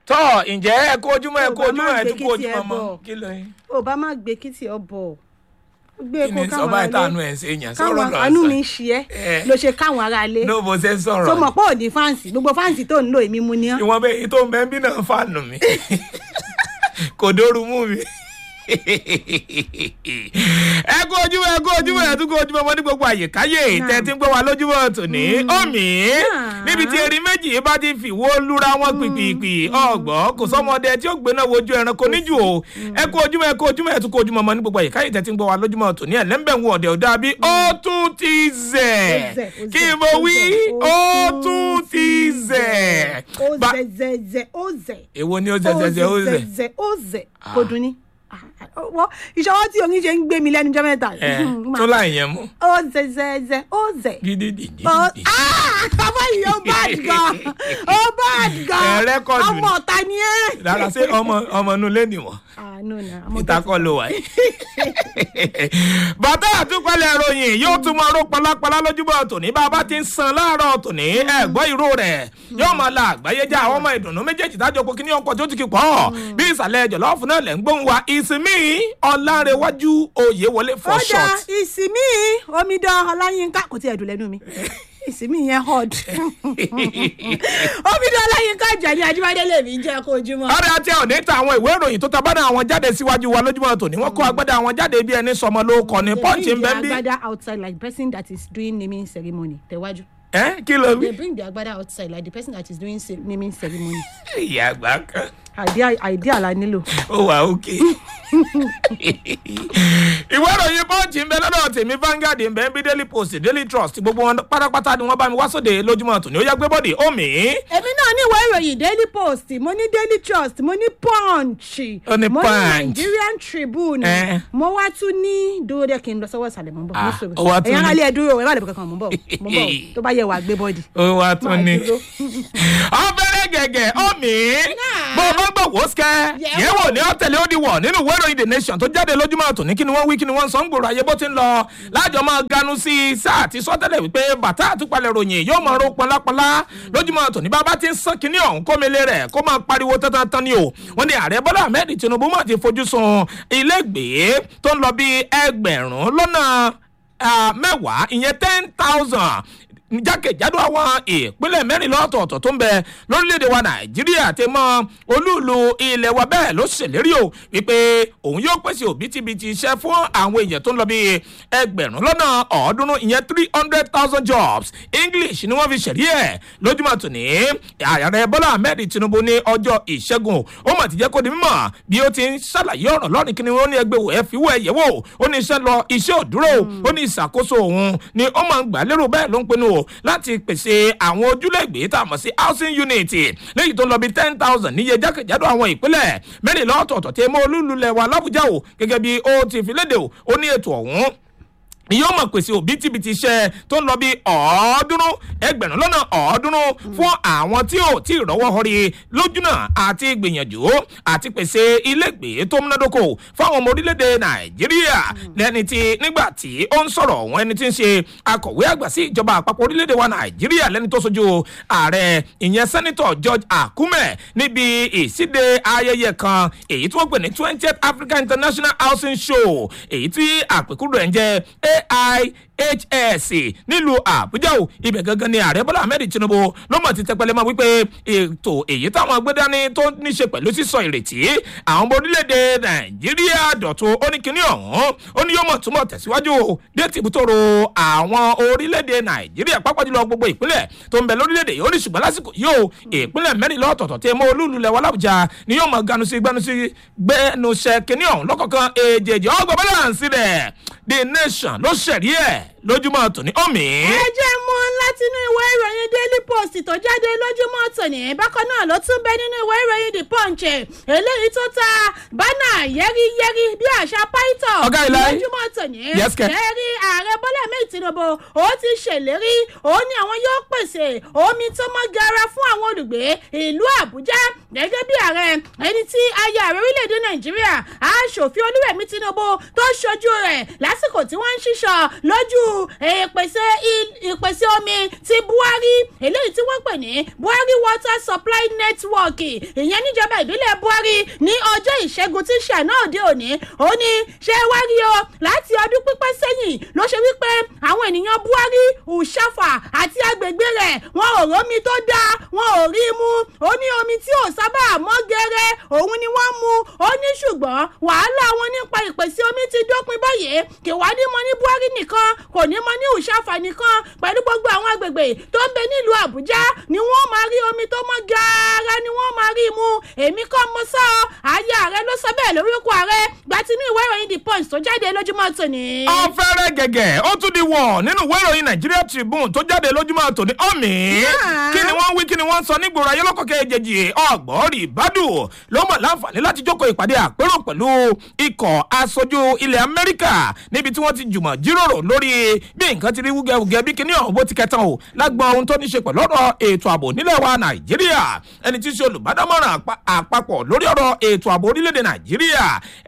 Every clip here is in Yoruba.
tọ́ ǹjẹ́ ẹ kó ojúmọ́ ẹ kó Yorùbá ojúmọ́ máa ẹ gbé tún kó kí tiẹ̀ ojúmọ́ mọ́ bọ̀. kí ló yín. ò bá má gbé kí tiẹ̀ bọ̀ gbé kí ni kó sọba káwọn ìtànú ará ẹ̀ ṣe yàn káwọn sọ̀rọ̀ lọ àánú mi ń sọ. ṣe ẹ́ Eh. ló ṣe káwọn ará ilé ní bó ṣe ń tó sọ̀rọ̀ mọ̀ pé òní fáǹsì gbogbo fáǹsì tó ń lò èmi mu ni ọ́ ìwọ̀n bẹ́ẹ̀ tó ń bẹ́ẹ̀ bí náà fàánù mi kò dóoru mú mi. ẹ kú ojúmọ́ ẹ kú ojúmọ́ ẹ tún kú ojúmọ́ mọ́ ní gbogbo àyèkáyè tẹ́ ti ń gbọ́ wa lójúmọ́ tòní omi níbi tí erin méjì bá ti fìwó lúra wọn pìpìpì ọgbọ́n kò sọ́mọdé tí ó gbéná wojú ẹranko níjù o ẹ kú ojúmọ́ ẹ kú ojúmọ́ ẹ tún kú ojúmọ́ mọ́ ní gbogbo àyèkáyè tẹ́ ti ń gbọ́ wa lójúmọ́ tòní ẹ̀ lẹ́ńbẹ̀ ń wọ ọ̀dẹ̀ ọ̀dà bí ó tún ti zẹ̀ Ó zẹ̀, ó kí zẹ̀, mo ó wí zẹ̀, ó ó tún ti zẹ̀. ó Ba- zẹ̀ zẹ̀ zẹ̀ ó zẹ̀ èwo ni ó zẹ̀ zẹ̀ zẹ̀ ó zẹ̀. zẹ̀ ó zẹ̀ kò dùn ní. wọ́n ìṣọwọ́ tí oyin ṣe ń gbé mi lẹ́nu jọ́ mẹ́ta ẹ tó láì yẹn mú ó zẹ̀ zẹ̀ zẹ̀ ó zẹ̀. gidi dìde. Ó- Ah! ọmọ yìí ó bad gan ó bad gan Ẹ rẹ́kọ̀dù ọmọ ni. ọ̀tá ni ẹ́. rárá ṣé ọmọ ọmọ inú ilé nìwọ̀n àánú na ọmọ tó ìtakọ̀ ló wà yìí. bàtà àtúpalẹ̀ ìròyìn yóò tún máa ró palápalá lójúbọ̀ tòní bá a bá ti ń san láàárọ̀ tòní ẹ̀gbọ́ ìró rẹ̀ yóò máa la àgbáyé já àwọn ọmọ ìdùnnú méjèèjì tájọ pé kí ní ọkọ̀ tó ti kì pọ̀ bí ìsàlẹ̀ jọ̀lọ́ọ̀fù náà lẹ̀ ń gbóhùn wa ìsinmi ọ̀làrẹ̀wájú òye wọlé for ó dá short. ìsinmi omidan ọláyínká kò tí ẹ dùn lẹ́nu mi ìsinmi yẹn hot omidan ọláyínká jẹ̀ni ajíbádé lèmi jẹ́ kó ojúmọ́. ọ̀rẹ́ àti ọ̀nì ta àwọn ìwé ìròyìn tó tabádà àwọn jáde síwájú wa lójúmọ́ tòní wọ́n kó agbádá àwọn jáde bí ẹni sọmọ ló kọ ní pọ́ǹchì ń bẹ́ they bí. bring the agbada outside like the person that is doing naming ceremony tẹ̀wájú. ẹ kí ló they wí. bring the agbada outside like the person that is doing ce- naming ceremony. ìyá àgbà kan idea idea la nílò. ó wà òkè. ìwé ìròyìn pọ́ǹchì ń bẹ lọ́dọ̀ tèmi Vanguard ń bẹ ń bí Daily Post Daily Trust gbogbo wọn pátápátá ni wọ́n bá mi wá sóde lójúmọ́ tòní ó yá gbé bọ́dì omi. èmi náà ní ìwé ìròyìn daily post mo ní daily trust mo ní punch Ó ní mo Punch. nigerian tribune Eh. mo wá tún ní dúró dé kí n lọ sọ́wọ́ ìsàlẹ̀ mo ń bọ̀ Ah, ní sòrò ó wá tún ẹ̀yàn ní- alẹ́ dúró ẹ̀ má lè bọ̀ kankan mo ń bọ̀ mo ń bọ̀ tó bá yẹ wà gbé bọ́ọ̀dì. ó wá tún Máa ní. dúró. ọbẹ̀rẹ̀ gẹ̀gẹ̀ omi bó o bá gbọ̀ wò ó sikẹ́ Yẹ̀wò. yẹ̀wò ní ọ̀tẹ̀lẹ̀ ó di wọ̀ nínú ìwé ìròyìn the nation tó jáde lójúmọ́ tòní kí ni wọ́n wí kí ni wọ́n sọ ń gbòòrò ayé bó ti ń lọ lájọ máa ganu sí i sáà ti sọ́tẹ̀lẹ̀ wípé bàtà àtúpalẹ̀ ròyìn yóò máa ro pọnlápọnlá lójúmọ́ tòní bàbá ti ń sán kínní ọ̀hún kómele rẹ̀ kó máa pariwo tán ni o wọ́n ní ààrẹ bọ́lá ahmed tinubu mọ̀ ti fojú sun ilégbèé tó ń lọ bí ẹgbẹ̀rún lọ́nà ah, mẹ́wàá ìyẹn ten thousand jákèjádò àwọn ìpínlẹ̀ mẹ́rìnlá ọ̀tọ̀ọ̀tọ̀ tó ń bẹ lórílẹ̀‐èdè wa nàìjíríà ti mọ olúùlú ilẹ̀ wa bẹ́ẹ̀ ló ṣèlérí o wípé òun yóò pèsè òbítíbitì iṣẹ́ fún àwọn èèyàn tó ń lọ bí ẹgbẹ̀rún lọ́nà ọ̀ọ́dúnrún ìyẹn three hundred thousand jobs english ni wọ́n fi ṣẹ̀rí ẹ̀ lójúmọ́ tòní ààrẹ bọ́lá ahmed tinubu ní ọjọ́ ìṣẹ́gun ó mà ti jẹ́ kó di mímọ̀ bí ó ti ń ṣàlàyé ọ̀rọ̀ lọ́rùn kí ni wọ́n ní ẹgbẹ́ wò ẹ fi wọ́ ẹ yẹ̀ wò ó ní iṣẹ́ lọ iṣẹ́ òdúró ó ní ìṣàkóso òun ni ó máa ń gbà lérò bẹ́ẹ̀ ló ń pinnu o láti pèsè àwọn ojúlẹ̀gbé tá a mọ̀ sí housing unit léyìí tó ń lọ bí ten thousand níye jákèjádò àwọn ìpínlẹ̀ mẹ́rìnlá ọ̀tọ̀ọ̀tọ̀ tí mọ́ olúlulẹ̀ wa lábújá o gẹ́gẹ́ bí ó ti fi léde o ó ní ètò ọ̀hún yóò mọ̀ pèsè òbítíbitì iṣẹ́ tó ń lọ bí ọ̀ọ́dúnrún ẹgbẹ̀rún lọ́nà ọ̀ọ́dúnrún fún àwọn tí ò tí ì rọ́wọ́ họrí lójúnà àti gbìyànjú àti pèsè ilégbèé tó múnádóko fáwọn ọmọ orílẹ̀-èdè nàìjíríà lẹ́ni tí nígbà tí ó ń sọ̀rọ̀ ọ̀hún ẹni tí ń ṣe akọ̀wé àgbà sí ìjọba àpapọ̀ orílẹ̀-èdè wa nàìjíríà lẹ́ni tó sojú ààrẹ ìyẹn sẹ́nitọ̀ george akume níbi ìsíde ayẹyẹ kan èyí tí wọ́n pè ní twentieth africa international housing show èyí tí àpèkúrò ẹ̀ ń jẹ́ aihs nílùú àbújá o ibẹ̀ gangan ni ààrẹ bọ́lá ahmed tinubu ló mọ̀ ti tẹpẹlẹ mọ́ wípé ètò èyí táwọn gbé dání tó ní ṣe pẹ̀lú sísọ ìrètí àwọn ọmọ orílẹ̀-èdè nàìjíríà dọ̀tun ó ní kíní ọ̀hún ó ní yóò mọ̀ túmọ̀ tẹ̀síwájú o dé tìbútòrò àwọn orílẹ̀-èdè nàìjíríà pápá jùlọ gbogbo ìpínlẹ̀ tó ń bẹ lórílẹ̀-èdè yìí ó ní ṣùgbọ́n lásìkò yìí o ìpínlẹ̀ mẹ́rìnlá ọ̀tọ̀ọ̀tọ̀ tẹ mọ́ olúùlú lẹ̀wọ̀ làbújá ni yóò mọ̀ ganusi gbanusi gbẹnusẹ kíní ọ̀hún lọ́kọ̀ọ̀kan èjèèjì ọgbọ̀n bẹ́lẹ̀ rẹ̀ the nation ló ṣẹ̀rí ẹ̀ lójúmọ́ tòní omi. ẹ jẹ́ mú látinú ìwé ìròyìn daily post tó jáde lójúmọ́ tòní bákan náà ló tún bẹ nínú ìwé ìròyìn the punch eléyìí tó ta bánà yẹ́rìyẹ́rì bí àṣà python Ọ̀gá Ìlàyé. lójúmọ́ tòní Yes, kẹ̀. kẹ́rí ààrẹ bọ́lá mẹ́rin tinubu ó ti ṣèlérí ó ní àwọn yóò pèsè omi tó mọ́ gara fún àwọn olùgbé ìlú àbújá gẹ́gẹ́ bí ààrẹ ẹni tí aya ààrẹ orílẹ̀-èdè nàìjíríà aṣòfin olúrẹ̀mí tinubu tó ṣojú rẹ̀ lásìkò tí wọ́n ń ṣíṣọ lójú ìpèsè il- ìpèsè omi omi ti buhari eléyìí tí wọ́n pè ní buhari water supply network ìyẹn níjọba ìbílẹ̀ buhari ní ọjọ́ ìṣẹ́gun tí ṣàná òde òní ó ní ṣé wá rí o láti ọdún pípẹ́ sẹ́yìn ló ṣe wípé àwọn ènìyàn buhari ùṣàfà àti agbègbè rẹ̀ wọn ò rómi tó dáa wọn ò rí mú ó ní omi tí ò sábà mọ́ gẹ́rẹ́ òun ni wọ́n mu ó ní ṣùgbọ́n wàhálà wọn nípa ìpèsè omi ti dópin báyìí kì wá ní mọ ní buhari nìkan kò ní mọ ní ùṣàfà nìkan pẹ̀lú gbogbo àwọn agbègbè tó ń bẹ nílùú àbújá ni wọ́n máa rí omi tó mọ́ gààrà ni wọ́n máa rí mu èmi kọ́ mo sọ ayé ààrẹ ló sọ bẹ́ẹ̀ lórúkọ ààrẹ gbatinú ìwé ìròyìn the punch tó jáde lójúmọ́ tòní. ọ̀fẹ́rẹ́ gẹ̀gẹ̀ ó tún di wọ̀ nínú ìwé ìròyìn nigeria tribune tó jáde lójúmọ́ tòní ọ̀mì Yeah. kí ni wọ́n wí kí ni wọ́n sọ nígboro ayé lọ́kọ̀kẹ́ èjèèjì ọ̀gbọ́rì bádù ló mọ̀ láǹfààní láti jókòó ìpàdé àpérò pẹ̀lú ikọ̀ aṣojú ilẹ̀ amẹ́ríkà níbi tí wọ́n ti jùmọ̀ jíròrò lórí bí nǹkan ti rí wúgẹ́wúgẹ́ bí kíní ọ̀hún bó ti kẹtàn o lágbọ́n ohun tó ní ṣe pẹ̀lú ọ̀rọ̀ ètò ààbò nílẹ̀ wa nàìjíríà ẹni tí í ṣe olùbádámọ̀ràn àpá- àpapọ̀ lórí ọ̀rọ̀ ètò ààbò orílẹ̀-èdè nàìjíríà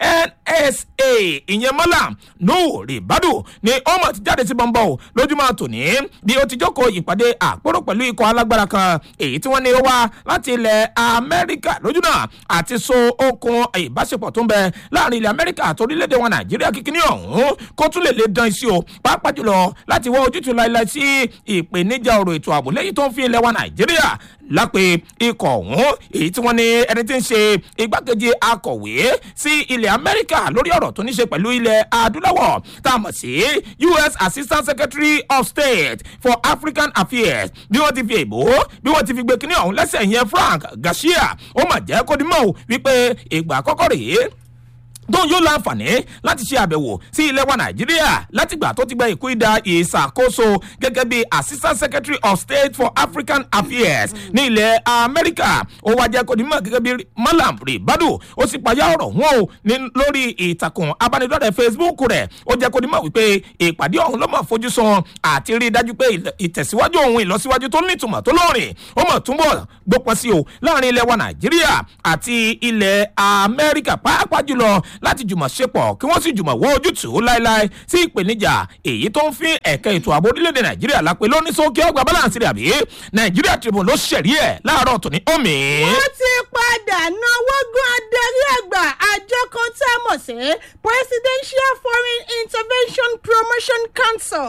nsa ìyẹn mọ́là nuhu ribadu ni ó mọ̀ ti jáde sí bọ́ńbọ́ o lójúmọ́ tòní bí ó ti jókòó ìpàdé àpérò pẹ̀lú ikọ̀ alágbára kan èyí tí wọ́n ní ó wá láti ilẹ̀ amẹ́ríkà lójúnà àti so okun ìbáṣepọ̀ tó ń bẹ láàrin ilẹ̀ amẹ́ríkà àti orílẹ̀-èdè wọn nàìjíríà kíkíní ọ̀hún kó tún lè lè dán sí o pàápàá jùlọ láti wá ojútùú láìláì sí ìpèníjà ọ̀rọ̀ ètò ààbò lẹ́yìn tó ń fi ilẹ̀ wa nàìjíríà lápè ikọ̀ ọ̀hún èyí tí wọ́n ní ẹni tí ń ṣe igbákejì akọ̀wé sí ilẹ̀ amẹ́ríkà lórí ọ̀rọ̀ tó ní ṣe pẹ̀lú ilẹ̀ adúláwọ̀ tá a mọ̀ sí us assistant secretary of state for african affairs bí wọ́n ti fi èbó bí wọ́n ti fi gbé kínní ọ̀hún lẹ́sẹ̀ yẹn frank garcia ó mà jẹ́ kó dimọ̀ o wípé ìgbà àkọ́kọ́ rèé tóun yóò láǹfààní láti ṣe àbẹ̀wò sí ilẹ̀ wa nàìjíríà látìgbà tó ti gba ìkú ìdá ìṣàkóso gẹ́gẹ́ bí assistant secretary of state for african affairs ní ilẹ̀ amẹ́ríkà ó wá jẹ́ kó ní mọ̀ gẹ́gẹ́ bí malam ribadu ó sì payá ọ̀rọ̀ wọn o ní lórí ìtàkùn abánidọ́rẹ̀ facebook rẹ̀ ó jẹ́ kó ní mọ̀ wípé ìpàdé ọ̀hún ló mọ̀ fojú sun àti rí i dájú pé ìlọ- ìtẹ̀síwájú òun ìlọsíwájú tó nítumọ̀ tó lóòrìn ó mọ̀ túnbọ̀ gbópọn sí o láàrin ilẹ̀ wa nàìjíríà àti ilẹ̀ amẹ́ríkà pàápàá jùlọ láti jùmọ̀ ṣepọ̀ kí wọ́n sì jùmọ̀ wọ ojútùú láéláé sí ìpèníjà èyí tó ń fi ẹ̀ka ètò ààbò orílẹ̀-èdè nàìjíríà lápẹ́ lóní sókè ọgbà balance rẹ̀ àbí nàìjíríà tribune ló ṣẹ̀rí ẹ̀ láàárọ̀ tòní omi. wọ́n ti padà náwó gún adarí àgbà àjọ kan tá a mọ̀ sí presidential foreign intervention promotion council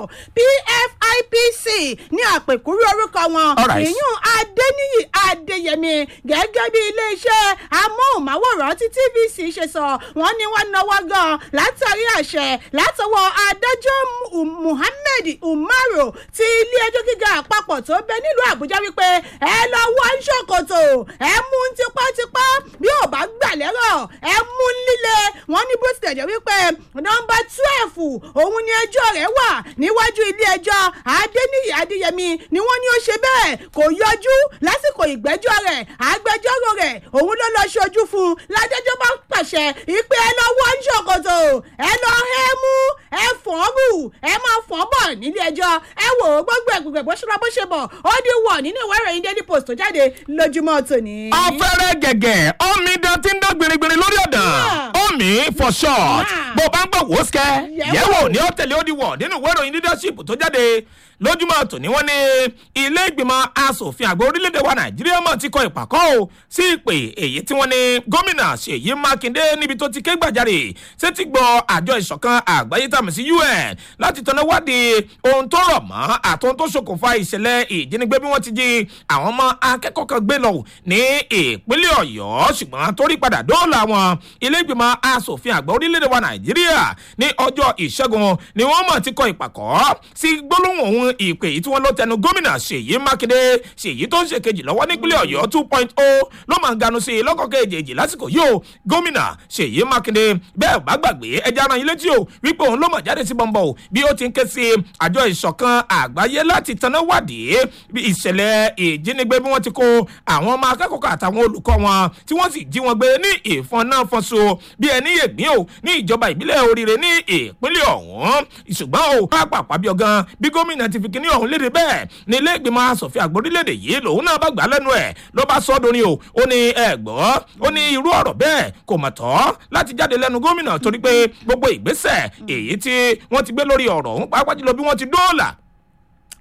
pfipc ní àpèkúrú orúkọ wọn Alright. ìyún adéníyì adéyẹmí gẹ́gẹ́ bí iléeṣẹ́ amóhùnmáwòrán tí tvc ṣe sọ wọ́n ní wọ́n náwó gan látàrí àṣẹ látọwọ́ adájọ́ Mu- muhammed umaru ti ilé-ẹjọ́ gíga àpapọ̀ tó bẹ nílùú àbújá wípé ẹ lọ wọ ṣòkòtò ẹ mú un tipátipá bí ò bá gbà lẹ́rọ̀ ẹ mú un líle wọ́n ní bó tilẹ̀ jẹ́ wípé nọmba twelve òun ni ẹjọ́ rẹ̀ wà níwájú ilé-ẹjọ́ adéníyì adéyẹmí ni wọ́n ní ó ṣe bẹ́ẹ̀ kò yọjú lásìkò ìgbẹ́jọ́ rẹ̀ agbẹjọ́rò rẹ̀ òun ló lọ ṣojú fún un ládájọ́ bá pàṣẹ ìpè ẹ lọ wọ ṣòkòtò ẹ lọ hẹ́ mú ẹ fọ́ rù ẹ máa fọ́ bọ̀ nílé ẹjọ́ ẹ wò ó gbogbo ẹ̀gbẹ̀gbẹ̀ bó ṣe lọ bó ṣe bọ̀ ó di wọ̀ nínú ìwé ìròyìn daily post tó jáde lójúmọ́ tòní. ọ̀fẹ́rẹ́ gẹ̀gẹ̀ omi dán tí ń dán gbirigbiri lórí ọ̀dàn Yeah. omi for short Yeah. bó o bá ń gbọ́ wò ó sikẹ́ Yẹ̀wò. yẹ̀wò ní ó tẹ̀lé ó di wọ̀ nínú ìwé ìròyìn leadership tó jáde lójúmọ́ tòní wọ́n ní ilé ìgbìmọ̀ asòfin àgbà orílẹ̀-èdè wa nàìjíríà mọ̀ ti kọ ìpàkọ́ o sí ìpè èyí tí wọ́n ní gómìnà ṣèyí mákindé níbi tó ti ké gbàjarè sétí gbọ́ àjọ ìṣọ̀kan àgbáyé tàmí sí un láti tọ́nà wádìí ohun tó rọ̀ mọ́ àtohun tó ṣokùnfà ìṣẹ̀lẹ̀ ìjínigbé bí wọ́n ti jí àwọn ọmọ akẹ́kọ̀ọ́ kan gbé lọ ní ìpínlẹ̀ ọ̀yọ́ ṣùgbọ́n torí padà dóòlà wọn ilé ìgbìmọ̀ asòfin àgbà orílẹ̀-èdè wa nàìjíríà ní ọjọ́ ìṣẹ́gun ni wọ́n mọ̀ ti kọ ìpàkọ́ sí gbólóhùn ohun ìpè yìí tí wọ́n ló tẹnu gómìnà ṣèyí mákindé ṣèyí tó ń ṣe kejì lọ́wọ́ nípínlẹ̀ ọ̀yọ́ two point o ló máa ń ganu sí i lọ́kọ̀ kejì lásìkò yìí o gómìnà ṣèyí mákindé bẹ́ẹ̀ bá gbàgbé ẹja ara yín létí o wípé òun ló mọ̀ jáde sí bọ́ńbọ́ o bí ó ti ń ké sí àjọ ìṣọ̀kan àgbáyé láti tanná wádìí bí ìṣẹ̀lẹ̀ ìjínigbé bí wọ́n ti kó àwọn ọmọ akẹ́kọ̀ọ́ àtàwọn olùkọ́ wọn tí wọ́n sì jí wọn gbé ní ìfọn náà fọ́nso bí ẹni yègbín o ní ìjọba ìbílẹ̀ oríire ní ìpínlẹ̀ ọ̀hún ṣùgbọ́n o pápá bí ọgán bí gómìnà ti fi kíní ọ̀hún léde bẹ́ẹ̀ ní ilé ìgbìmọ̀ asòfin àgbórílẹ̀-èdè yìí lòun náà bá gbà á lẹ́nu ẹ̀ ló bá sọ ọ́ dorin o ó ní ẹ gbọ́ ó ní irú ọ̀rọ̀ bẹ́ẹ̀ kò mọ̀ tọ́ láti jáde lẹ́nu gómìnà torí pé gbogbo ìgbésẹ̀ èyí tí wọ́n ti gbé lórí ọ̀rọ̀ ọ̀hún pàápàá jùlọ bí wọ́n ti dóòlà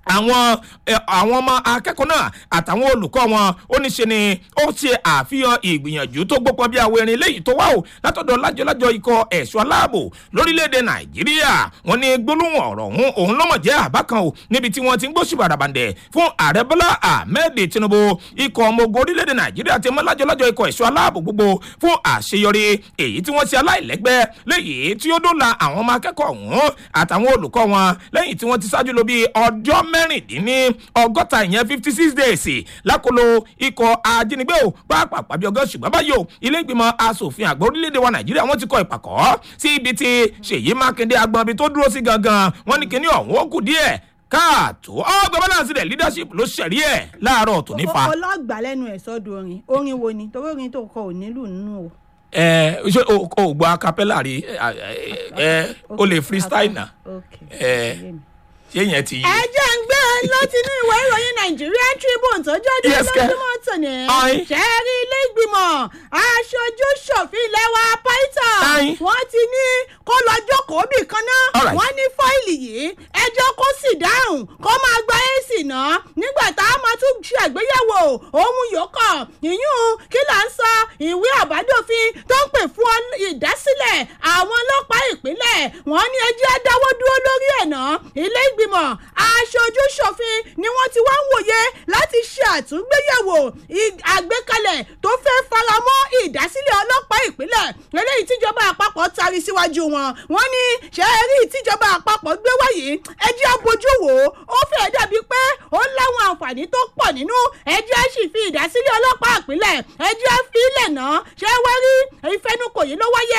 àwọn ẹ, àwọn ọmọ akẹ́kọ̀ọ́ náà àtàwọn olùkọ́ wọn ó ní ṣe ni ó ṣe àfihàn ìgbìyànjú tó gbópọn bí àwọn erin léyìí tó wá o látọ̀dọ̀ lájọlájọ ikọ̀ ẹ̀ṣọ́ aláàbò lórílẹ̀‐èdè nàìjíríà wọn ní gbólóhùn ọ̀rọ̀ ọ̀hún òun lọ́mọ̀ jẹ́ àbá kan o níbi tí wọ́n ti ń gbóṣù bàràbàǹdẹ̀ fún ààrẹ bọ́lá ahmed tinubu ikọ̀ ọmọ ogun orílẹ̀‐èdè nàìjíríà ti mọ́ lájọlájọ ikọ̀ ẹ̀ṣọ́ aláàbò gbogbo fún àṣeyọrí èyí tí wọ́n ṣe aláìlẹ́gbẹ́ léyìí tí ó dóòlà àwọn ọmọ akẹ́kọ̀ọ́ ọ̀hún àtàwọn olùkọ́ wọn lẹ́yìn tí wọ́n ti ṣáájú lọ bí ọjọ́ mẹ́rìndínní ọgọ́ta ìyẹn fifty six days lákòlò ikọ̀ ajínigbé o pàápàá bí ọgọ́ ṣùgbọ́n báyìí o ilé ìgbìmọ̀ asòfin àgbà orílẹ̀-èdè wa nàìjíríà wọ́n ti kọ ìpàkọ́ sí ibi tí ṣèyí mákindé agbọ̀n ibi tó dúró sí gangan wọ́n ní kíní ọ̀hún ó kù díẹ̀ káàtó ọgbà balance rẹ̀ leadership ló ṣẹ̀rí ẹ̀ láàárọ̀ tó nífa. ọlọ́gbà lẹ́nu ẹ̀ sọ́dọ̀ orin orin wo ni torí orin tó kọ ò nílùú nínú o. ẹ ṣé o o gbọ́ acapella rí ẹ ẹ o lè freestyle na ok ẹ ṣé yẹn ti yé. ẹ jẹ́ ń gbé e láti ní ìwé ìròyìn nigerian tribune tó jáde Yes, kẹ́. lójúmọ́ tòní Aye. ṣẹ́ẹ́rì ilé ìgbìmọ̀ aṣojú ṣòfin ilẹ̀ wa python Aye. wọ́n ti ní kó lọ jókòó bì kan náà Alright. wọ́n ní fáìlì yìí ẹjọ́ kó sì dáhùn kó máa gba èsì náà nígbà tá a máa tún ṣe àgbéyẹ̀wò ohun yòókọ̀ ìyún kí là ń sọ ìwé àbádòfin tó ń pè fún ọ- ìdásílẹ̀ àwọn ọlọ́pàá ìpínlẹ̀ wọ́n ní ẹjẹ́ dáwọ́ dúró lórí ẹ̀ náà ilé ìgbìmọ̀ aṣojú ṣòfin ni wọ́n ti wá ń wòye láti ṣe àtúngbéyẹ̀wò ì- àgbékalẹ̀ tó fẹ́ faramọ́ ìdásílẹ̀ ọlọ́pàá ìpínlẹ̀ eléyìí tíjọba àpapọ̀ tari síwájú wọn wọ́n ní ṣe é rí tíjọba àpapọ̀ gbé wáyé ẹjẹ́ abojú wò ó ó fẹ́ dàbí pé ó láwọn àǹfààní tó pọ̀ nínú ẹjẹ́ sì fi ìdásílẹ̀ ọlọ́pàá ìpínlẹ̀ ẹjẹ́ fi ilẹ̀ náà ṣe é wá rí ìfẹnukò yìí ló wáyé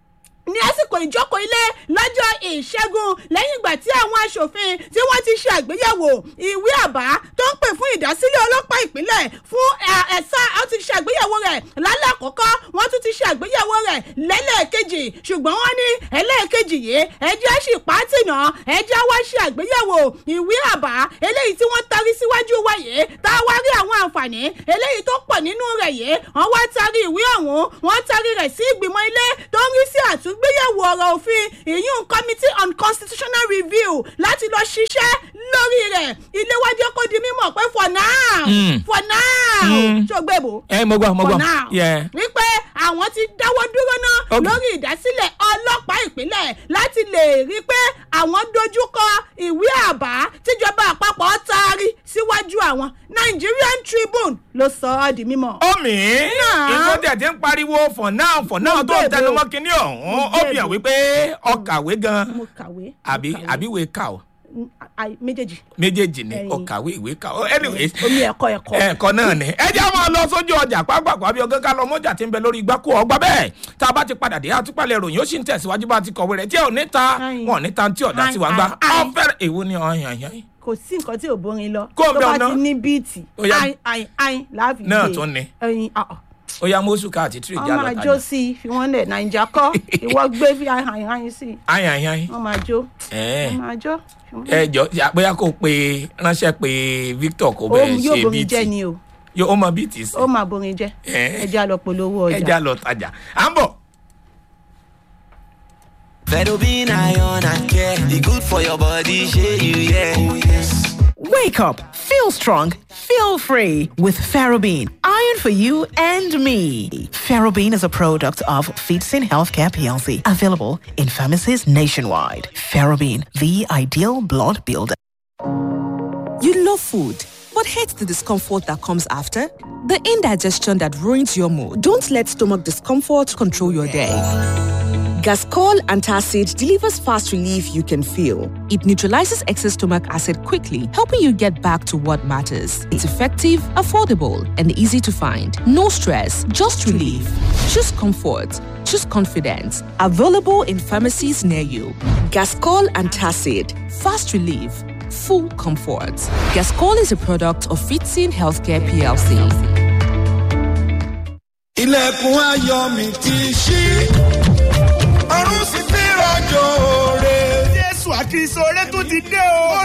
ní àsìkò ìjókòó ilé lọ́jọ́ ìṣẹ́gun lẹ́yìn ìgbà tí àwọn aṣòfin tí wọ́n ti ṣe àgbéyẹ̀wò ìwé àbá tó ń pè fún ìdásílẹ̀ ọlọ́pàá ìpínlẹ̀ fún ẹ̀- ẹ̀sà ó ti ṣe àgbéyẹ̀wò rẹ̀ lálẹ́ àkọ́kọ́ wọ́n tún ti ṣe àgbéyẹ̀wò rẹ̀ lẹ́lẹ́ẹ̀kejì ṣùgbọ́n wọ́n ní ẹlẹ́ẹ̀kejì yìí ẹjẹ́ sì pàtì náà ẹjẹ́ wá ṣe àgbéyẹ̀wò ìwé àbá eléyìí tí wọ́n tarí síwájú wa yìí tá a wá rí àwọn àǹfààní eléyìí tó pọ̀ nínú rẹ̀ yìí wọ́n wá tarí ìwé ọ̀hún wọ́n tarí rẹ̀ sí ìgbìmọ̀ ilé tó ń rí sí àtúngbéyẹ̀wò ọ̀rọ̀ òfin ìyún committee on constitutional review láti lọ ṣiṣẹ́ lórí rẹ̀ ilé wájú kó di mímọ̀ pé for now Mm. for now Mm. ṣó gbé bò ẹ mo gbọ́ mo for gbọ́ now Yeah. wípé àwọn ti dáwọ́ dúró náà Okay. lórí ìdásílẹ̀ ọlọ́pàá ìpínlẹ̀ láti lè rí pé àwọn dojúkọ ìwé àbá tíjọba àpapọ̀ taari síwájú àwọn nigerian tribune ló sọ ọ́ di mímọ́. omi Náà. nǹkan tí a ti ń pariwo for now for now tó ń bẹ̀rẹ̀ tẹnumọ́ o. kínní ọ̀hún ó bẹ̀rẹ̀ fi hàn o. wípé ọkàwé gan mo kàwé. mo àbí kàwé. àbí ìwé kà ó Mm, ai- méjèèjì méjèèjì ni Ẹyin. ọkàwé ìwé kà ó anyways omi ẹ̀kọ́ ẹ̀kọ́. ẹ̀kọ́ náà ni ẹ jẹ́ àwọn lọ sójú ọjà pápákọ̀ àbí ọgá ká lọ mọ́jà tí ń bẹ lórí igbákú ọgbà bẹ́ẹ̀ tá a bá ti padà dé àtúpalẹ̀ ìròyìn ó sì ń tẹ̀síwájú bá a ti kọ̀wé rẹ̀ tí ò ní ta Ayin. wọn ò ní ta tí ọ̀dà sí wa gbá Ayin, ayin. ọ̀fẹ́rẹ̀ èwo ni ọ̀yàn yàn kò sí nǹkan tí ò bórin lọ Kó o tó bẹ bá ọ̀nà. ti ní bíìtì Ó yá. ayin ayin ayin láàfin Náà gbé. tún ni. ẹyin ah, ah. ó yá mọ́sù ká àti tírì já wọ́n máa lọ jó tajà sí i fi wọ́n lẹ̀ nàìjà kọ́ ìwọ gbé bí ayin ayin sí i ayin ayin ayin wọ́n máa jó ẹ̀ wọ́n máa jó. fi wọ́n lẹ̀. ẹ jọ ya- bóyá kó pe ránṣẹ́ pé Victor kó ó bẹ̀rẹ̀ yóò ṣe borin jẹ́ bíìtì ni o yóò ó mọ bíìtì sí ó máa borin jẹ́ Eh. ẹja lọ polówó ẹ ọjà. já lọ tajà à ń bọ̀. Fedobin iron and care. The good for your body, share you, yeah. Oh, yes. Wake up, feel strong, feel free with Ferrobin. Iron for you and me. Ferrobin is a product of Feedsin Healthcare PLC, available in pharmacies nationwide. Ferrobin, the ideal blood builder. You love food, but hate the discomfort that comes after? The indigestion that ruins your mood. Don't let stomach discomfort control your day. Gascol Antacid delivers fast relief you can feel. It neutralizes excess stomach acid quickly, helping you get back to what matters. It's effective, affordable, and easy to find. No stress, just relief. Choose comfort. Choose confidence. Available in pharmacies near you. Gascol Antacid. Fast relief. Full comfort. Gascol is a product of Fitzin Healthcare PLC. ilẹ̀kùn ayọ̀ mi ti ṣí ọ̀run sì fi rọ̀jò rè. jésù àkìsọ̀ rẹ tún ti dé o.